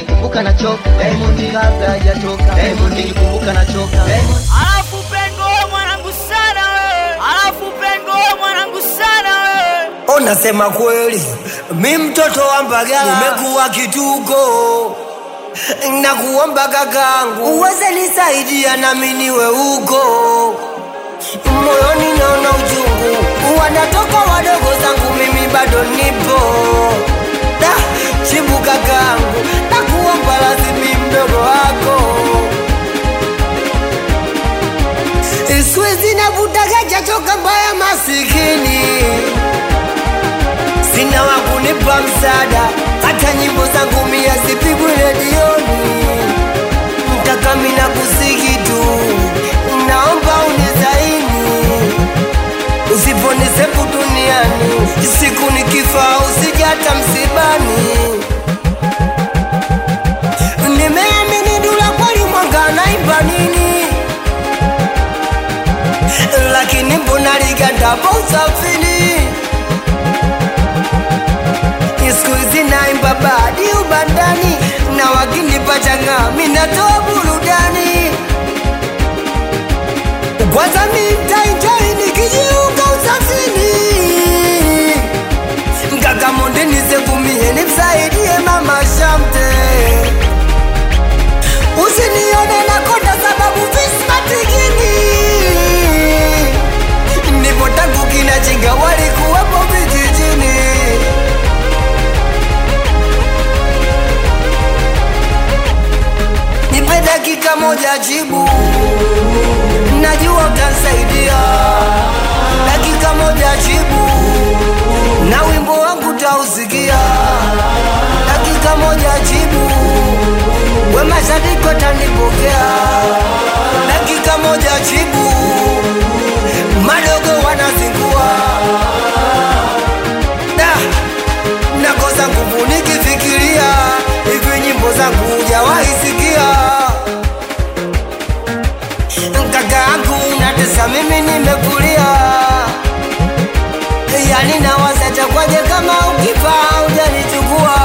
nikikumbuka nachoka Diamond kabla hajatoka Diamond nikikumbuka nachoka Diamond Alafu pengo wewe mwanangu sana wewe. Alafu pengo wewe mwanangu sana wewe. Unasema kweli, mi mtoto wa Mbagala nimekuwa kituko, nakuomba kakangu uweze nisaidia nami niwe huko. Moyoni naona uchungu, wanatoka wadogo zangu, mimi bado nipo. Da, chibu kakangu, nakuomba lazimi mdogo wako Siwezi navutaga chachoka mbaya masikini sina wa kunipa msaada, hata nyimbo zangu mia zipigwe redioni. Mtaka mina kusiki tu, naomba unizaini, usiponisepu duniani, siku nikifa usijata msibani. Nimeamini Dula kweli mwanga naimba nini, lakini mbona ligandapo usafiri siku hizi naimba badi ubandani na wakinipa changa minatoa burudani kwanza mitainjoi nikijiunga usafini mkaka monde nisegumie nimsaidie mama shamte usinione nakonda sababu vismatikini nipo tangu kinachinga walikuwepo vijijini nipe dakika moja jibu, najua utansaidia. Dakika moja jibu, na wimbo wangu tausikia. Dakika moja jibu, we mashabiki watanipokea. Dakika moja jibu, madogo wanazingua. Da, nakosa nguvu nikifikiria hivi nyimbo zangu hujawahi sikia kaka yangu natesa mimi nimekulia yani nawaza chakwaje kama ukifa hujanichukua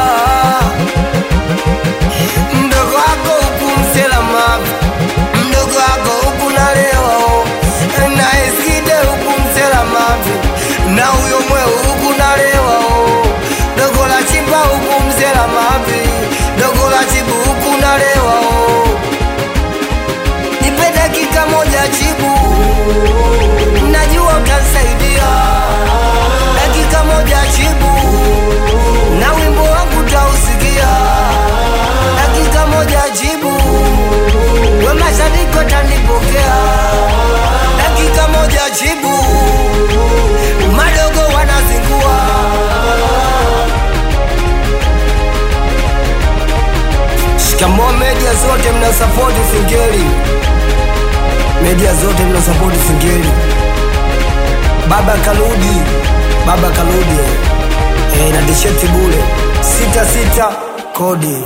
mdogo wako huku mselama mdogo wako huku naleo na eskide huku mselama na huyo mweu huku nalewa dogo la chimba huku mzela mavi dogo la chibu huku nalewa nipe dakika moja chibu najua utansaidia dakika moja chibu na wimbo wangu tausikia dakika moja jibu we mashabiki watanipokea dakika moja jibu madogo wanazingua shikamoo media zote mnasapoti singeli media zote mnasapoti singeli baba kaludi baba kaludi e, na tisheti bule sita sita kodi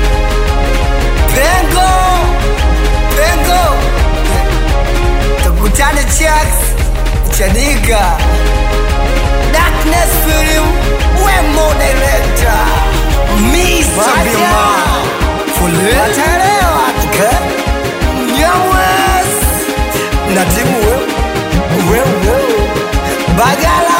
pengo pengo tukutane chaks chanika darkness film wemo director Mr. Bima Fule Wataelewa okay? Nyamwes na timu wewe wewe Bagala